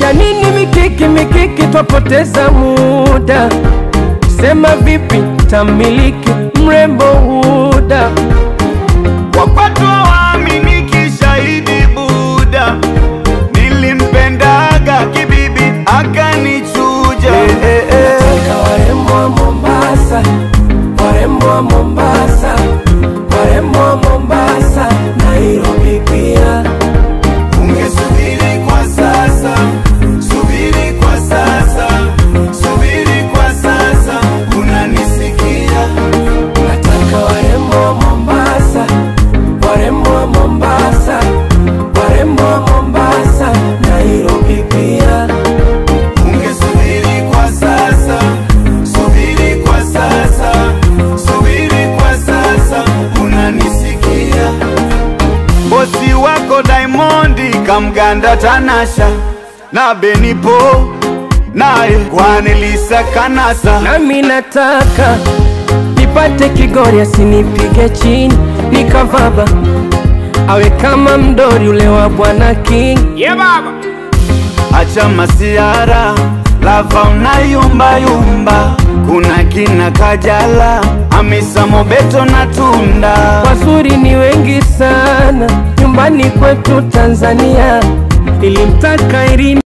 ya nini mikiki mikiki, twapoteza muda. Sema vipi tamiliki mrembo Huda, Wapatu waaminiki shahidi Buda, nilimpendaga kibibi akanichuja. Nataka warembo wa Mombasa, warembo wa Mombasa, warembo wa Mombasa, Nairobi pia. Ungesubiri kwa sasa, subiri kwa sasa, subiri kwa sasa, unanisikia? Nataka warembo wa Mombasa, warembo wa Mombasa, warembo wa Mombasa, Nairobi pia. Ungesubiri kwa sasa, subiri kwa sasa, subiri kwa sasa, unanisikia? Bosi wako Diamondi kamganda Tanasha na Benipo naye Kwanelisa Kanasa Nami nataka nipate Kigori asinipige chini nikavaba, awe kama mdori ule wa Bwana King. Yeah, baba. Acha masiara lava unayumba yumba, kuna kina Kajala, Hamisa Mobeto na Tunda. Wazuri ni wengi sana nyumbani kwetu Tanzania, nilimtaka Irini